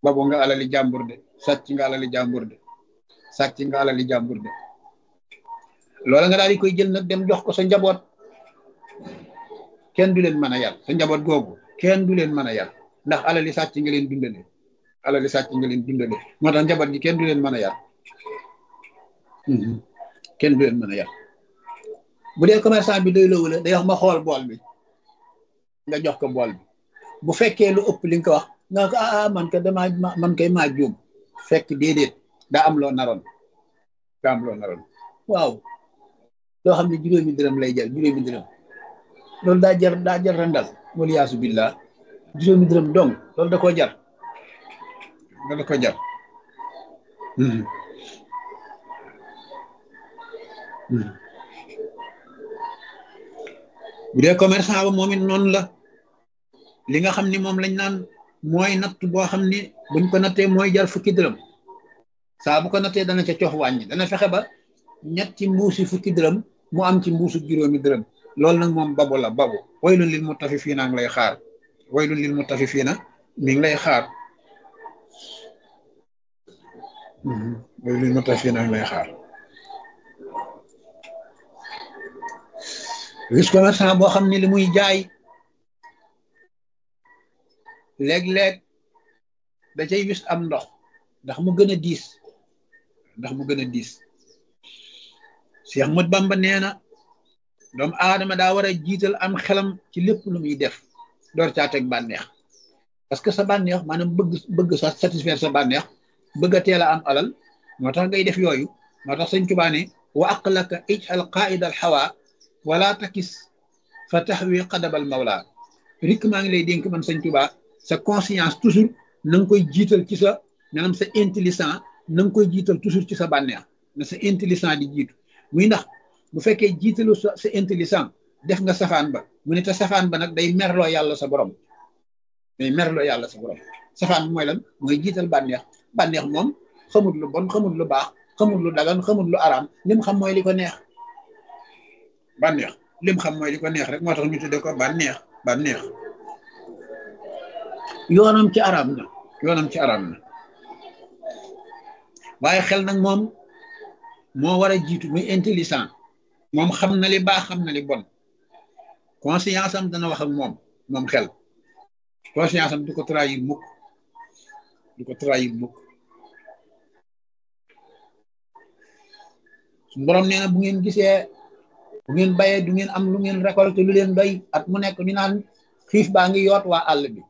babu nga alali jàmbur de sàcc nga alali jàmbur de sàcc nga alali jàmbur de loola nga daal di koy jël nag dem jox ko sa njaboot kenn du leen mën a yar sa njaboot googu kenn du leen mën a yar ndax alali sàcc nga leen dundale alali sàcc nga leen dundale moo tax njaboot gi kenn du leen mën a yar kenn du leen mën a yar bu dee commerçant bi doy lowu la day wax ma xool bool bi nga jox ko bool bi bu fekkee lu ëpp li nga ko wax nga ko ah man ka damaa man kay maa juum fekk déedéet daa am loo naroon daa am loo naroon waaw loo xam ne juróomi dërëm lay jar juróomi dërëm loolu daa jar daa jar randal wala yaasu billah juróomi dërëm dong loolu da koo jar loolu da koo jar bu dee commerçant ba moom it noonu la li nga xam ni moom lañ naan mooy natt boo xam ni buñ ko nattee mooy jar fukki dërëm saa bu ko nattee dana ca cox wàññi dana fexe ba ñetti mbuusi fukki dërëm mu am ci mbuusu juróomi dërëm loolu nag moom babu la babu waylun lil mutafifiina ngi lay xaar waylun lil mutafifiina mi ngi lay xaar waylun lil mutafifiina ngi lay xaar gis commerçant boo xam ne li muy jaay léeg-léeg da cay wis am ndox ndax mu gën a diis ndax mu gën a diis Cheikh Mat Bamba nee na doomu aadama daa war a jiital am xelam ci lépp lu muy def door caa teg bànneex parce que sa bànneex maanaam bëgg bëgg sa satisfaire sa bànneex bëgg a teel a am alal moo tax ngay def yooyu moo tax sëñ Tuubaa ne wa aqlaka ijal qaida al hawa wala takis fa taxwi qadabal mawla rik maa ngi lay dénk man sëñ Tuubaa sa conscience toujours na nga koy jiital ci sa maanaam sa intelligent na nga koy jiital toujours ci sa bànneex na sa intelligent di jiitu muy ndax bu fekkee jiitalu sa sa intelligent def nga safaan ba mu ne te safaan ba nag day merloo yàlla sa borom day merloo yàlla sa borom safaan bi mooy lan mooy jiital bànneex bànneex moom xamut lu bon xamut lu baax xamut lu dagan xamut lu araam lim xam mooy li ko neex bànneex lim xam mooy li ko neex rek moo tax ñu tudde ko bànneex bànneex yoonam ci araam na yoonam ci araam na waaye xel nag moom moo war a jiitu muy intelligent moom xam na li baax xam na li bon conscience am dana wax ak moom moom xel conscience am du ko trahir mukk du ko trahir mukk suñu borom nee na bu ngeen gisee bu ngeen bayee du ngeen am lu ngeen récolté lu leen doy at mu nekk ñu naan xiif baa ngi yoot waa àll bi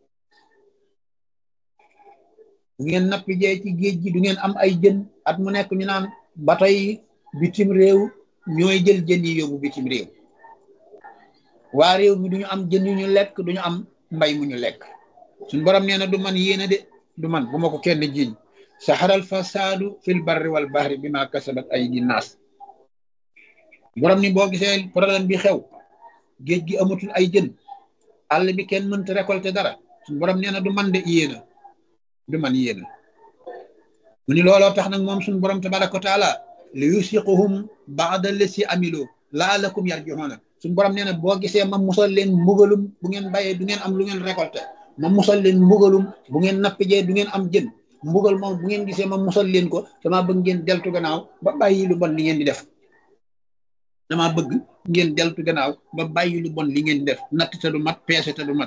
bu ngeen nappi jee ci géej gi du ngeen am ay jën at mu nekk ñu naan bato yi bitim réew ñooy jël jën yi yóbbu bitim réew waa réew mi duñu am jën yu ñu lekk duñu am mbay mu ñu lekk suñ borom nee na du man yéena de du man bu ma ko kenn jiiñ saxaral fasaadu fil barri wal bahri bi ma kasabat ay di naas borom ni boo gisee problème bi xew géej gi amatul ay jën àll bi kenn mënta récolter dara suñ borom nee na du man de yéena du man yéena mu ni looloo tax nag moom suñu borom tabaraka wa taala li yusiquhum baada lesi amilo laalakum yarjiuna suñu borom nee na boo gisee ma musal leen mbugalum bu ngeen bayee du ngeen am lu ngeen récolté ma musal leen mbugalum bu ngeen nappijee du ngeen am jën mbugal moom bu ngeen gisee ma musal leen ko dama bëgg ngeen deltu gannaaw ba bàyyi lu bon li ngeen di def dama bëgg ngeen deltu gannaaw ba bàyyi lu bon li ngeen di def natt te du mat peese te du mat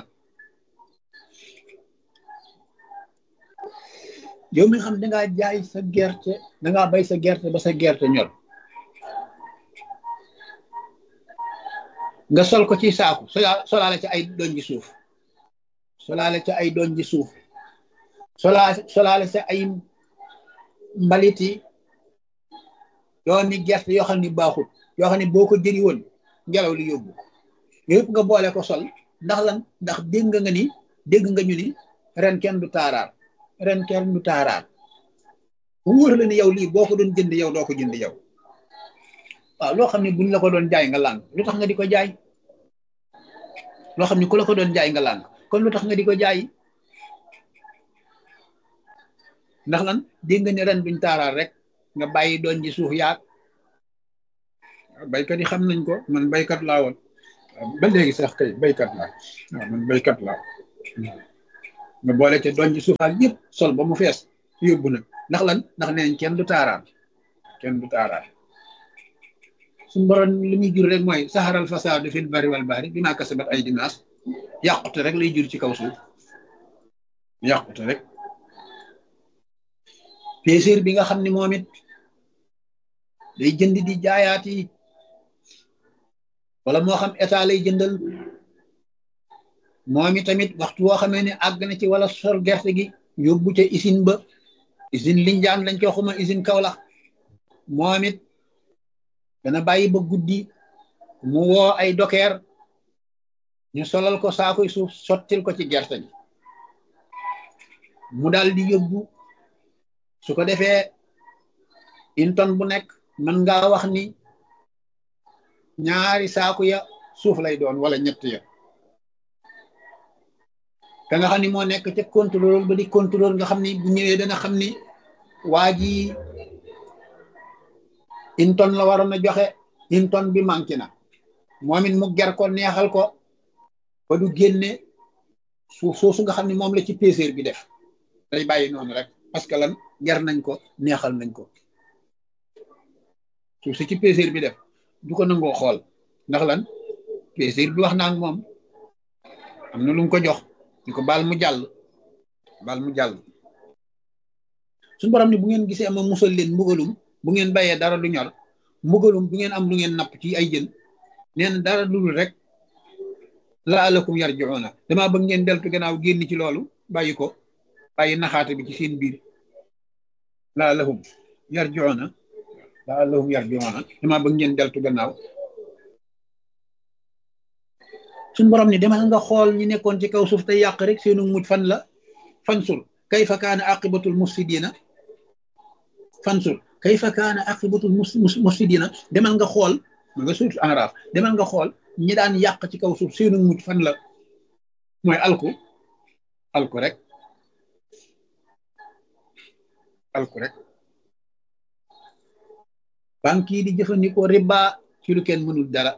yow mi xam dangaa jaay sa gerte dangaa bay sa gerte ba sa gerte ñor nga sol ko ci saaku solaale ci ay doñ ji suuf solaale ci ay doñ ji suuf solaa solaale ci ay mbaliti yoo ni gerte yoo xam ni baaxut yoo xam ne boo ko jëri woon ngelaw li yóbbu yëpp nga boole ko sol ndax lan ndax dégg nga ni dégg nga ñu ni ren kenn du taaraar ren kenn du taaraar bu wóor la ni yow lii boo ko doon jënd yow doo ko jënd yow waaw loo xam ne buñ la ko doon jaay nga làng lu tax nga di ko jaay loo xam ne ku la ko doon jaay nga làng kon lu tax nga di ko jaay ndax lan dégg nga ne ren duñ taaraar rek nga bàyyi doon ji suuf yaag baykat yi xam nañ ko man baykat laa woon ba léegi sax kay baykat laa waaw man baykat laa nga boole ca doñ ci suufaal yëpp sol ba mu fees yóbbu nag ndax lan ndax neen kenn du taaraan kenn du taaraan suñu borom li muy jur rek mooy saxaral fasaadu fil bari wal bahri bimaa kasabat ay dinaas yàqute rek lay jur ci kaw suuf yàqute rek péséer bi nga xam ne moom it day jënd di jaayaat yi wala moo xam état lay jëndal moom i tamit waxtu woo xamee ne àgg na ci wala sol gerte gi yóbbu ca usine ba usine Linjaan lañ ko xuma usine Kaolack moom it dana bàyyi ba guddi mu woo ay dokeer ñu solal ko saakoy suuf sottil ko ci gerte gi mu daal di yóbbu su ko defee une tonne bu nekk mën ngaa wax ni ñaari saaku ya suuf lay doon wala ñett ya ka nga xam ni moo nekk ca contrôle ba di contrôle nga xam ni bu ñëwee dana xam ni waa ji une tonne la waroon a joxe une tonne bi manqué na moom it mu ger ko neexal ko ba du génne suuf soosu nga xam ni moom la ci péséer bi def day bàyyi noonu rek parce que lan ger nañ ko neexal nañ ko suuf si ci péséer bi def du ko nangoo xool ndax lan péséer bi wax naa ak moom am na lu mu ko jox ñu ko baal mu jàll baal mu jàll suñu borom ni bu ngeen gisee ama musal leen mbugalum bu ngeen bayee dara du ñor mbugalum bu ngeen am lu ngeen napp ci ay jën nee na dara dul rek laalakum yarjiuna damaa bëgg ngeen deltu gannaaw génn ci loolu bàyyi ko bàyyi naxaate bi ci seen biir laalahum yarjiuna laalahum yarjiuna damaa bëgg ngeen deltu gannaaw suñ borom ni demal nga xool ñi nekkoon ci kaw suuf te yàq rek seenu mujj fan la fansur kayfa kaana aqibatul mufsidina fansur kayfa kaana aqibatul mufsidina demal nga xool ma nga suut enraaf demal nga xool ñi daan yàq ci kaw suuf seenu mujj fan la mooy alku alku rek alku rek banque yi di jëfandikoo riba ci lu kenn mënul dara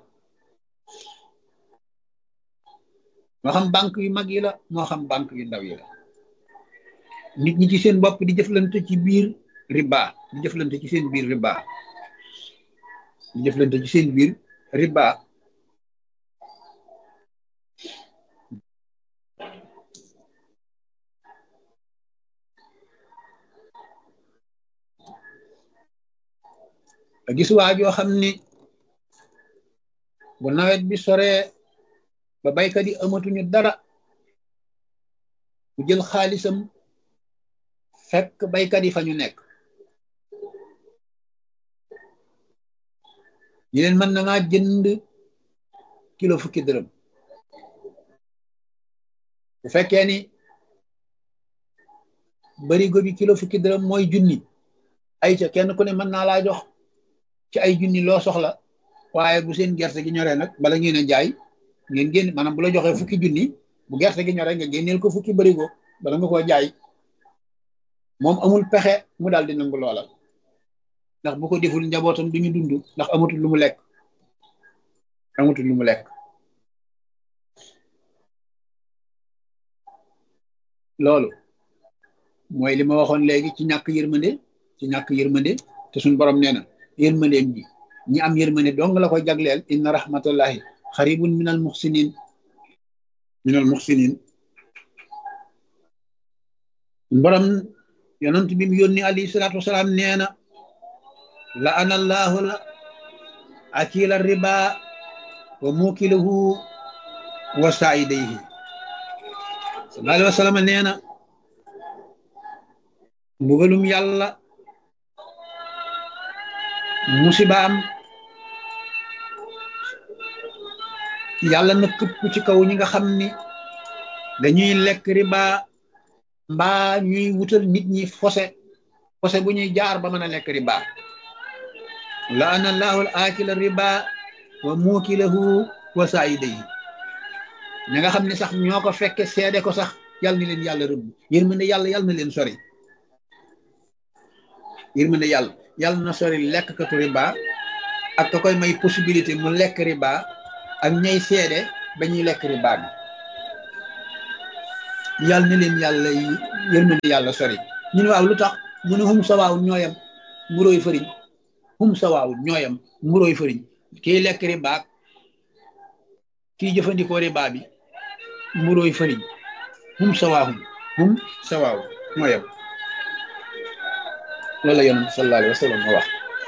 moo xam banque yu mag yi la moo xam banque yu ndaw yi la nit ñi ci seen bopp di jëflante ci biir riba di jëflante ci seen biir riba di jëflante ci seen biir riba a gis waa joo xam ni bu nawet bi soree ba baykat yi amatuñu dara mu jël xaalisam fekk baykat yi fa ñu nekk ñi leen mën na maa jënd kilo fukki dërëm bu fekkee ni barigo bi kilo fukki dërëm mooy junni ay ca kenn ku ne mën naa laa jox ci ay junni loo soxla waaye bu seen gerte gi ñoree nag bala ngeen a jaay ngeen génn maanaam bu la joxee fukki junni bu gerte gi ñoree nga génneel ko fukki barigo bala nga koo jaay moom amul pexe mu daal di nangu loola ndax bu ko deful njabootam duñu dund ndax amatul lu mu lekk amatul lu mu lekk loolu mooy li ma waxoon léegi ci ñàkk yërmande ci ñàkk yërmande te suñ borom nee na yërmandeem ji ñi am yërmande dong la koy jagleel inna rahmatullahi xaribun minal muxsinin minal muxsinin borom yonent bi mu yónni alayhi salaatu wasalaam nee na la ana allahu la akila riba wa mukilahu wa saidayhi sallallahu alayhi wa sallam nee na mbugalum yàlla musibaam yàlla na këpp ci kaw ñi nga xam ni dañuy lekk riba mbaa ñuy wutal nit ñi fose fose bu ñuy jaar ba mën a lekk riba la ana allahu al akila riba wa muukilahu wa saayidayhi ña nga xam ne sax ñoo ko fekke seede ko sax yàlla na leen yàlla rëbb yërmande yàlla yàlla na leen sori yërmande yàlla yàlla na sori lekk katu riba ak ka koy may possibilité mu lekk riba ak ñay seede ba ñuy lekk riba bi yàlla na leen yàlla yërmande yàlla sori ñu ne waaw lu tax mu ne hum sawaawun ñooyam mburóoy fëriñ hum sawaawun ñooyam mburóoy fëriñ kii lekk riba kii jëfandikoo riba bi mburóoy fëriñ hum sawaahum hum sawaawun ñooyam loolu la yonent sallallahu alayhi wa sallam wax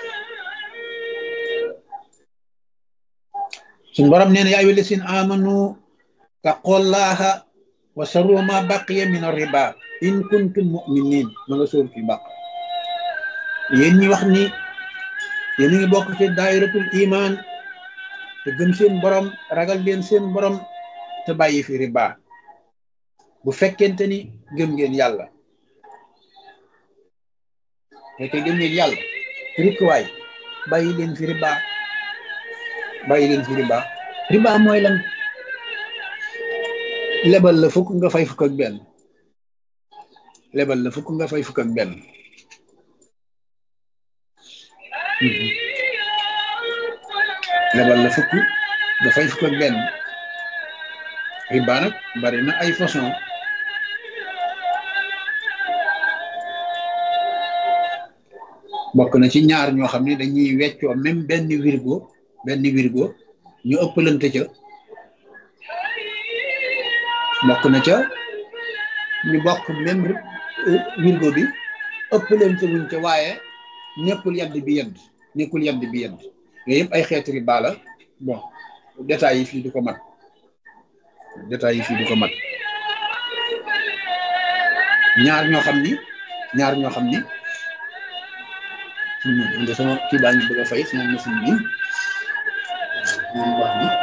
suñ borom nee na yaa ayyuha llaziina aamanu taqullaha wa sarru ma baqiya min ar-riba in kuntum mu'minin ma nga sóor fi baq yéen ñi wax ni yéen a ngi bokk ci daayiratul iman te gëm seen borom ragal leen seen borom te bàyyi fi riba bu fekkente ni gëm ngeen yàlla fekke gëm ngeen yàlla rikkuwaay bàyyi leen fi riba bàyyi leen fi riba riba mooy lan lebal la fukk nga fay fukk ak benn lebal la fukk nga fay fukk ak benn lebal la fukk nga fay fukk ak benn riba nag bari na ay façon bokk na ci ñaar ñoo xam ne dañuy weccoo même benn wirgo benn wirgo ñu ëppalante ca bokk na ca ñu bokk même wirgo bi ëppalante wuñ ca waaye nekkul yadd bi yedd nekkul yadd bi yedd yooyu yëpp ay xeeti riba la bon détails yi fii du ko mat détails yi fii du ko mat ñaar ñoo xam ni ñaar ñoo xam ni nde sama kii baa ngi bëgg a fay sama machine bi moom wax ni